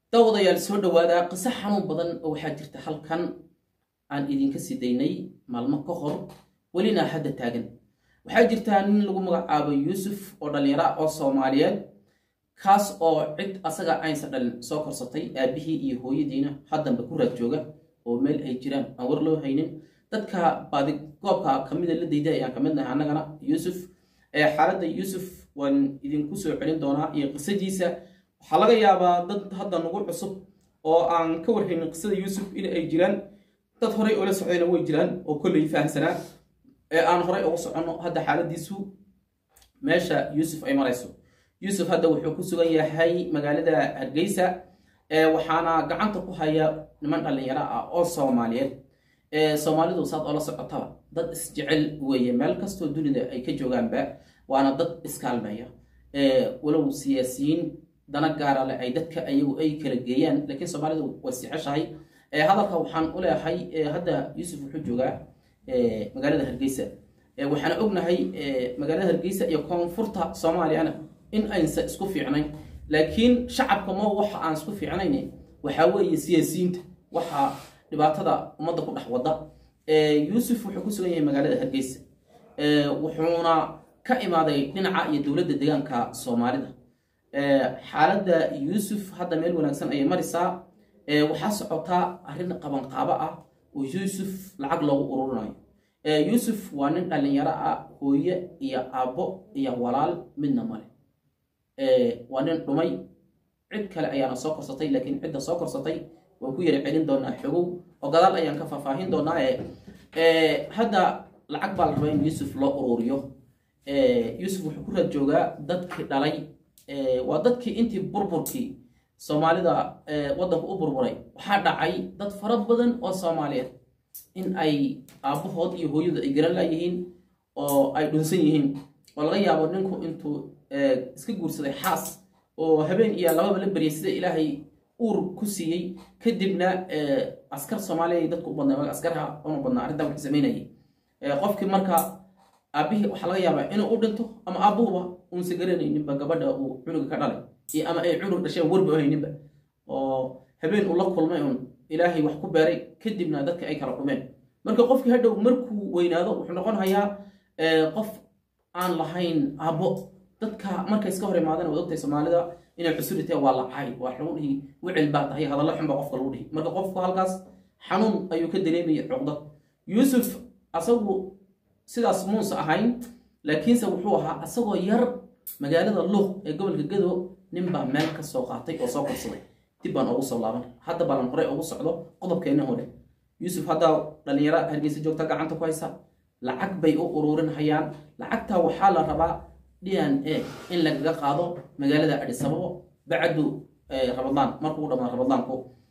dawadayaal soo dhawaada qiso xanuun badan oo waxaa jirta halkan aan idinka sii daynay maalmo ka hor welina hadda taagan waxaa jirtaa nin lagu magacaabo yuusuf oo dhallinyaro ah oo soomaaliyeed kaas oo cid asaga aynsa dhalin soo korsatay aabihii iyo hooyadiina haddanba ku raad jooga oo meel ay jiraan aan war loo haynin dadka baadigoobka kamida la dayda ayaan ka midnahay annagana yuusuf xaaladda yuusuf waan idinku soo celin doonaa iyo qisadiisa waxaa laga yaabaa dad hadda nagu cusub oo aan ka warhaynin qisada yuusuf in ay jiraan dad horey oola socdayna way jiraan oo kolley fahamsanaa ee aan horey ugu soconno hadda xaaladiisu meesha yuusuf ay marayso yuusuf hadda wuxuu ku sugan yahay magaalada hargeysa waxaana gacanta ku haya niman dhallinyaro ah oo soomaaliyeed soomaalidu saad oola socotaba dad isjecel weeye meel kastoo dunida ay ka joogaanba waana dad iskaalmeeya walow siyaasiyiin dana gaara leh ay dadka ayagu ay kala geeyaan laakiin soomaalidu way siceshahay hadalka waxaan u leeyahay hadda yuusuf wuxuu joogaa magaalada hargeysa waxaana ognahay magaalada hargeysa iyo koonfurta soomaaliyana in aynsa isku fiicnayn laakiin shacabka ma waxa aan isku fiicnayn waxaa weeye siyaasiyiinta waxa dhibaatada ummadda ku dhex wada yuusuf wuxuu ku sugan yahay magaalada hargeysa wuxuuna ka imaaday dhinaca iyo dowladda deegaanka soomaalida xaaladda yuusuf hadda meel wanaagsan ayay marisaa waxaa socotaa arrin qabanqaabo ah oo yuusuf lacag loogu ururinayo yuusuf waa nin dhallinyaro ah hooye iyo aabbo iyo walaal midna male waa nin dhumay cid kale ayaana soo korsatay laakiin cidda soo korsatay waan ku yara celin doonaa xogow oo gadaal ayaan ka faahfaahin doonaa hadda lacag baa la rabaa in yuusuf loo ururiyo yuusuf wuxuu ku raad joogaa dadkii dhalay waa dadkii intii burburkii soomaalida waddanka u burburay waxaa dhacay dad fara badan oo soomaaliyeed in ay aabbahood iyo hooyadu ay garan laayihiin oo ay dhunsan yihiin oo laga yaabo ninku intuu iska guursaday xaas oo habeen iyo lababa la beryay sida ilaahay uur ku siiyey kadibna askar soomaaliya dadku u badnay askarha una badnaa arrintan waxay samaynayay qofkii marka aabbihii waxaa laga yaabaa inuu u dhinto ama aabbuhuba uunsa garanayninba gabadha uu cunuga ka dhalay iyo ama ay cunug dhasheen warba hayninba oo habeen uu la kulmay un ilaahay wax ku beeray kadibna dadka ay kala dhumeen marka qofkii hadhow markuu weynaado wuxuu noqon hayaa qof aan lahayn aabbo dadka markay iska hor imaadeen waad ogtahay soomaalida inay cusubitee waa lacay waa lagu dhihi wicil baa tahay hadallo xun baa qofka lagu dhihi marka qofku halkaas xanuun ayuu ka dareemaya cuqdad yuusuf asagu sidaas muusa ahayn laakiinse wuxuu ahaa asagoo yar magaalada luuq ee gobolka gado ninbaa meel ka soo qaatay oo soo korsaday dib baan ugu soo laaban hadda baalan horey ugu socdo qodobkeenna hore yuusuf haddaa dhallinyaro hargeysa joogta gacanta ku haysa lacag bay u ururin hayaan lacagtaa waxaa la rabaa d n a in lagaga qaado magaalada adhisababo bacdu rabadaan markuu dhamaa rabadaanku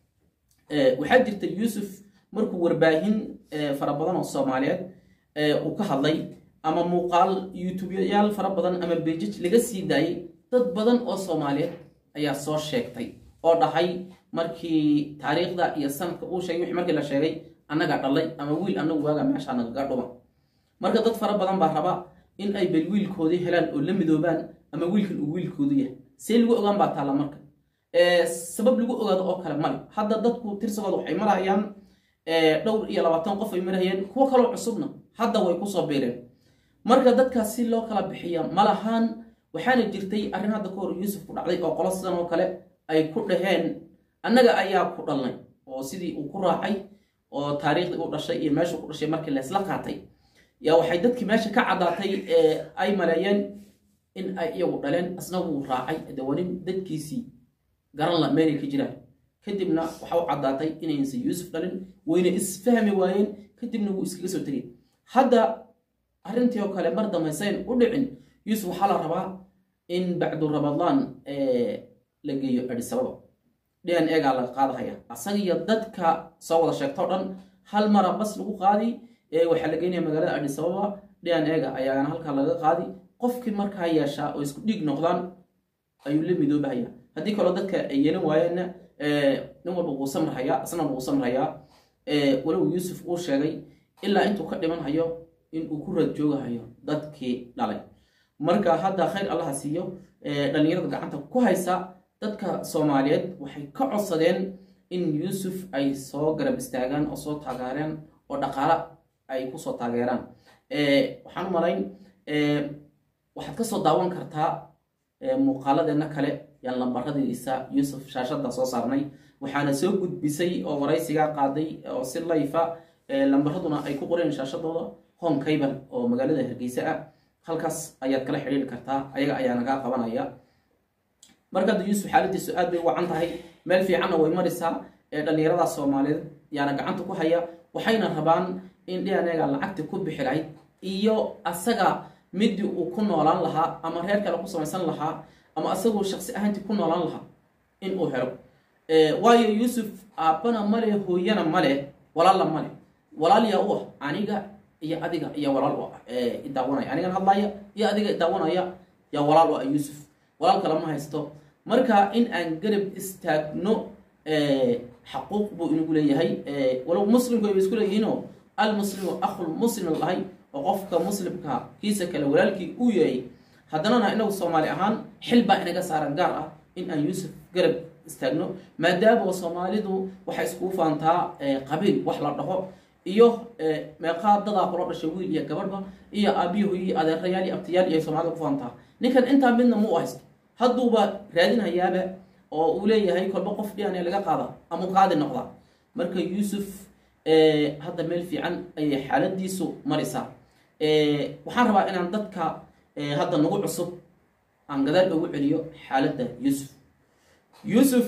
waxaa jirta yuusuf markuu warbaahin fara badan oo soomaaliyeed uu ka hadlay ama muuqaal youtubeyaal fara badan ama bejaj laga sii daayay dad badan oo soomaaliyeed ayaa soo sheegtay oo dhahay markii taariikhda iyo sanadka uu sheegay wixii markii la sheegay annagaa dhalay ama wiil annagu waaga meeshaa nagaga dhuma marka dad fara badan baa raba in ay bel wiilkoodii helaan oo la midoobaan ama wiilkan uu wiilkoodu yahay see lagu ogaan baa taalla marka sabab lagu ogaado oo kale male hadda dadku tirsigooda waxay marayaan dhowr iyo labaatan qof ay marayeen kuwo kaloo cusubna hadda way kusoo biireen marka dadkaas si loo kala bixiya ma lahaan waxaana jirtay arrin hadda ka hor yuusuf ku dhacday oo qolo sidan oo kale ay ku dhaheen annaga ayaa ku dhalnay oo sidii uu ku raacay oo taariikhdii u dhashay iyo meeshuu ku dhashay markii laysla qaatay yaa waxay dadkii meesha ka caddaatay ay maleeyeen in ay iyagu dhaleen asna wuu raacay dawanin dadkiisii garan la meelay ka jiraan kadibna waxa u caddaatay inaysan yuusuf dhalin wayna isfahmi waayeen kadibna wuu iskaga soo tegay hadda arrintii oo kale mar damaysayn u dhicin yuusuf waxaa la rabaa in bacdu ramadaan la geeyo adhisababa d n egaa laga qaadahaya asaga iyo dadka soo wada sheegto o dhan hal mara bas lagu qaadi waxaa la geynaya magaalada adhisababa d n ega ayaana halkaa laga qaadi qofkii markaa yeeshaa oo isku dhiig noqdaan ayuu la midoobahaya haddii kaloo dadka ay yeelan waayeenna nin walba wuu samrahayaa isna wuu samrahayaa walow yuusuf uu sheegay ilaa intuu ka dhiman hayo inuu ku raad joogahayo dadkii dhalay marka hadda khayr allaha siiyo dhallinyarada gacanta ku haysa dadka soomaaliyeed waxay ka codsadeen in yuusuf ay soo garab istaagaan oo soo taageereen oo dhaqaale ay kusoo taageeraan waxaan u malayn waxaad kasoo daawan kartaa muuqaaladeena kale yaan lambaradiisa yuusuf shaashada soo saarnay waxaana soo gudbisay oo waraysigaa qaaday oo si layfa lambaraduna ay ku qoreen shaashadooda home cable oo magaalada hargeysa ah halkaas ayaad kala xidhiiri kartaa ayaga ayaa nagaa qabanaya marka hadda yuusuf xaaladiisu aad bay u wacan tahay meel fiicanna way marisaa ee dhallinyarada soomaaliyeed yaana gacanta ku haya waxayna rabaan in dhianeega lacagti ku bixi lahayd iyo asaga midii uu ku noolaan lahaa ama reer kale ku samaysan lahaa ama asagoo shaqsi ahaantii ku noolaan lahaa in uu helo waayo yuusuf aabbana male hooyana male walaalla male walaal yaa u ah aniga iyo adiga iyo walaal u ah idaawanaya anigan hadlaya iyo adiga idaawanaya yaa walaal u ah yuusuf walaal kale ma haysto marka in aan garab istaagno xaquuq buu inagu leeyahay walow muslimku ay isku leeyihiinoo almuslimu akhul muslim lahay oo qofka muslimka kiisa kale walaalkii uu yahay haddanana inagu soomaali ahaan xil baa inaga saaran gaar ah in aan yuusuf garab istaagno maadaama soomaalidu waxay iskugu faantaa qabiil wax la dhaho iyo meeqaa dadaa kula dhashay wiil iyo gabadhba iyo aabiyo hoyi adeerayaal iyo abtiyaal iyo soomaalida ku faantaa ninkan intaa midna mu haysto hadduuba raadinhayaaba oo uu leeyahay kolba qof dhian laga qaada ama qaadi noqda marka yuusuf hadda meel fiican ayay xaaladiisu marisaa waxaan rabaa inaan dadka hadda nagu cusub aan gadaal ugu celiyo xaaladda yuusuf yuusuf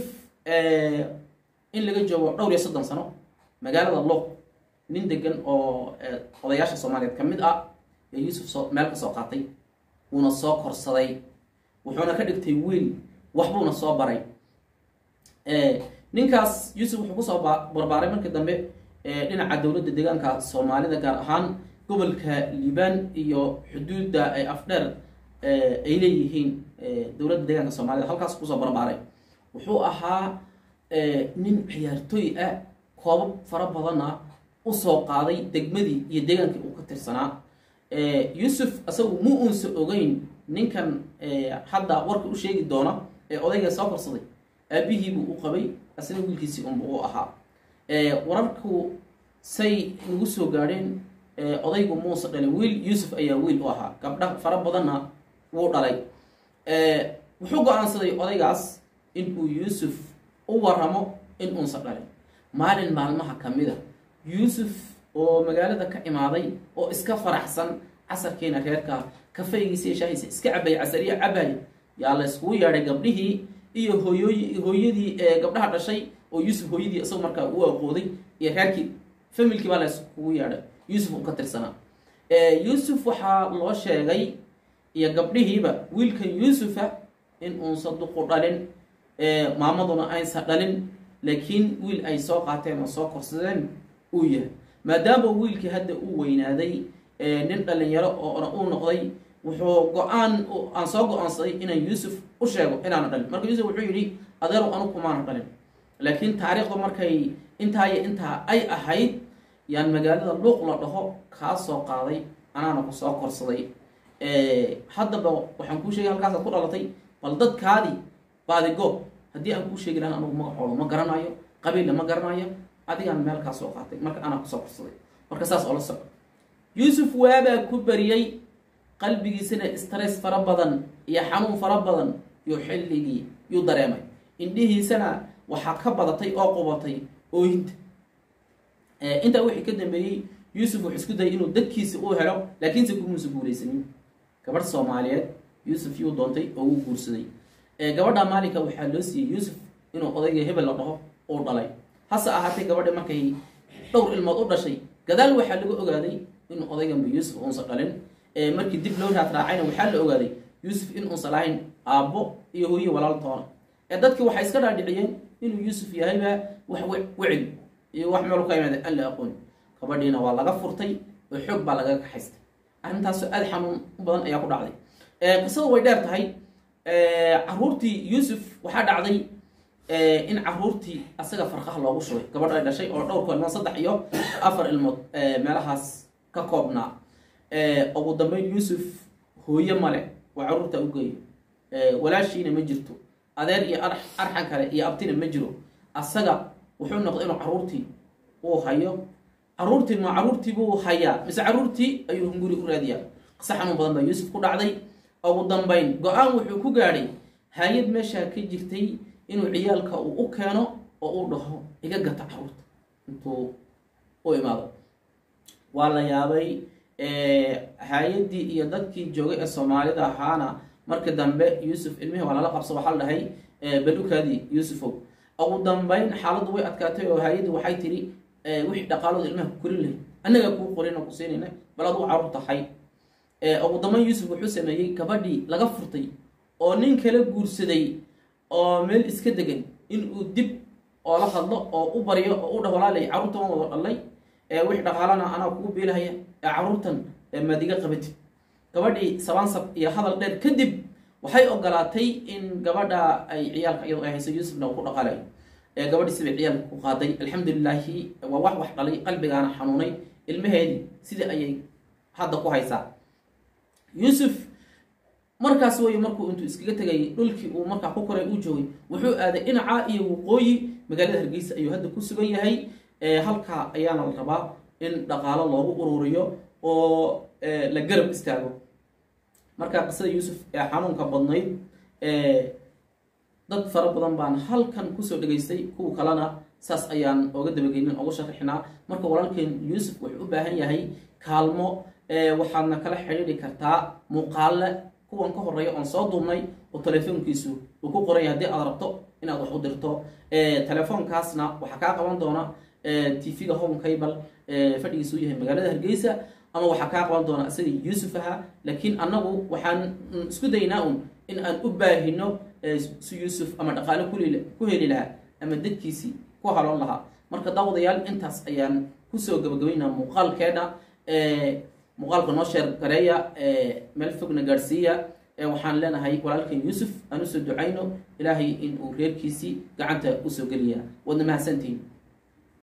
in laga joogo dhowr iyo soddon sano magaalada loq nin degan oo odayaasha soomaaliyeed ka mid ah ee yuusuf soo meel ka soo qaatay wuuna soo korsaday wuxuuna ka dhigtay wiil waxbuuna soo baray ninkaas yuusuf wuxuu kusoo barbaaray markii dambe dhinaca dowladda deegaanka soomaalida gaar ahaan gobolka liibaan iyo xuduudda ay afdheer ay leeyihiin dowladda deegaanka soomaalida halkaas kusoo barbaaray wuxuu ahaa nin ciyaartooy ah koobab fara badanna usoo qaaday degmadii iyo deegaankii uu ka tirsanaa yuusuf asagu mu uunsa ogeyn ninkan hadda warka u sheegi doona ee odayga soo korsaday aabihiibuu u qabay asna wiilkiisii unba u ahaa wararku say nagu soo gaadheen odaygu muuse dhalay wiil yuusuf ayaa wiil u ahaa gabdha fara badanna wuu dhalay wuxuu go-aansaday odaygaas inuu yuusuf u waramo in uunsa dhalin maalin maalmaha ka mid a yuusuf oo magaalada ka imaaday oo iska faraxsan casarkiina reerka kafaygiisa iyo shaahiisa iska cabaya casariya cabaya yaa la iskugu yeedhay gabdhihii iyo hooyooyi hooyadii gabdhaha dhashay oo yuusuf hooyadii isagoo markaa u aqooday iyo reerkii familkii baa la iskugu yeedhay yuusuf uu ka tirsanaa yuusuf waxaa loo sheegay iyo gabdhihiiba wiilkan yuusufa in uunsa duqu dhalin maamaduna aysan dhalin laakiin wiil ay soo qaateen oo soo korsadeen uu yahay maadaama wiilkii hadda uu weynaaday nin dhalinyaro oona uu noqday wuxuu go-aan aan soo go-aansaday inaan yuusuf u sheego inaana dhalin marka yuusuf wuxuu yidhi adeerow anu kumaana dhalin laakiin taariikhda markay intaa iyo intaa ay ahayd yaan magaalada luuq la dhaho kaa soo qaaday anaana ku soo korsaday haddaba waxaan kuu sheegay halkaasaad ku dhalatay bal dadkaadii baadigoob haddii aan kuu sheegi lahan anugu magacooda ma garanayo qabiilla ma garanayo adigaan meel kaa soo qaatay marka anaa kusoo korsaday marka saas oo la soco yuusuf waabaa ku bariyey qalbigiisana stress fara badan iyo xanuun fara badan yuu xilligii yuu dareemay indhihiisana waxaa ka badatay oo qubatay ooyinta intaa wixii ka dambeeyey yuusuf wuxuu isku dayay inuu dadkiisa uu helo laakiinse kumuusa guulaysanin gabadh soomaaliyeed yuusuf yuu doontay oo wuu guursaday gabadha maalinka waxaa loo siiyey yuusuf inuu odayga hebel la dhaho uu dhalay hase ahaatee gabadha markay dhowr ilmood u dhashay gadaal waxaa lagu ogaaday inuu odayganba yuusuf uunsa dhalin markii dib loo raad raacayna waxaa la ogaaday yuusuf in uusan lahayn aabbo iyo hooye walaaltoona ee dadkii waxay iska dhaadhiciyeen inuu yuusuf yahayba wax wecel iyo wax meel ka imaada aan la aqoon gabadhiina waa laga furtay oo xoog baa lagaga kaxaystay arrintaasoo aada xanuun badan ayaa ku dhacday qisadu way dheer tahay caruurtii yuusuf waxaa dhacday in caruurtii asaga farqaha loogu shubay gabadh ay dhashay oo dhowrka ilmood saddex iyo afar ilmood meelahaas ka koobnaa ugu dambeyn yuusuf hooye male waa caruurta u geeyo walaashiina ma jirto adeer iyo arxan kale iyo abtina ma jiro asaga wuxuu noqday inuu caruurtii uu hayo caruurtii ma caruurtii buu hayaa mise caruurtii ayuu hunguri u raadiyaa qise xanuun badan baa yuusuf ku dhacday ugu dambayn go-aan wuxuu ku gaadhay hay-ad meeshaa ka jirtay inuu ciyaalka uu u keeno oo uu dhaho iga gata caruurta intuu u imaado waa la yaabay hay-addii iyo dadkii joogay ee soomaalida ahaana marka dambe yuusuf ilmihii waa lala qabsa waxaa la dhahay badukaadii yuusufow ugu dambayn xaaladdu way adkaatay oo hay-addi waxay tidhi wixii dhaqaalooda ilmaha ku korin lahayd annagaa kuu qorin oo ku siinayna bal aduu caruur tahay ugu dambayn yuusuf wuxuu sameeyey gabadhii laga furtay oo nin kala guursaday oo meel iska degan inuu dib oo la hadlo oo u baryo oo u dhah walaalay carruurta waan wada dhalay wix dhaqaalana anaa kugu biilahaya ee carruurtan maadiga qabatid gabadhii sabaansab iyo hadal dheer kadib waxay ogolaatay in gabadha ay ciyaalka iyadoo ay hayso yuusufna uu ku dhaqaalayo gabadhii sibay ciyaalka ku qaaday alxamdulilaahi waa wax wax dhalay qalbigaana xanuunay ilmaheedii sidii ayay hadda ku haysaa yuusuf markaas wey markuu intuu iskaga tegayay dhulkii uu markaa ku koray uu joogay wuxuu aaday dhinaca iyo waqooyi magaalada hargeysa ayuu hadda ku sugan yahay halkaa ayaana la rabaa in dhaqaalo loogu ururiyo oo la garab istaago markaa qisada yuusuf ee xanuunka badnayd dad fara badan baan halkan kusoo dhegaystay kuwa kalena saas ayaan ooga dabageynin oga sharaxinaa marka walaalkeen yuusuf wuxuu u baahan yahay kaalmo waxaadna kala xidhiidhi kartaa muuqaale kuwan ka horeeya oon soo duubnay oo telefoonkiisu uu ku qoranya haddii aad rabto inaad wax u dirto telefoonkaasna waxaa kaa qaban doona tv-ga home cable fadhigiisu yahay magaalada hargeysa ama waxaa kaa qaban doona isagii yuusuf ahaa laakiin annagu waxaan isku daynaa un in aan u baahino si yuusuf ama dhaqaale ku heli lahaa ama dadkiisii ku haloon lahaa marka daawadayaal intaas ayaan kusoo gabagabaynaa muuqaalkeena muuqaalka noo sheer gareeya meel fogna gaadhsiiya waxaan leenahay walaalkan yuusuf aan usoo ducayno ilaahay in uu reerkiisii gacanta usoo geliya waadna mahadsantihin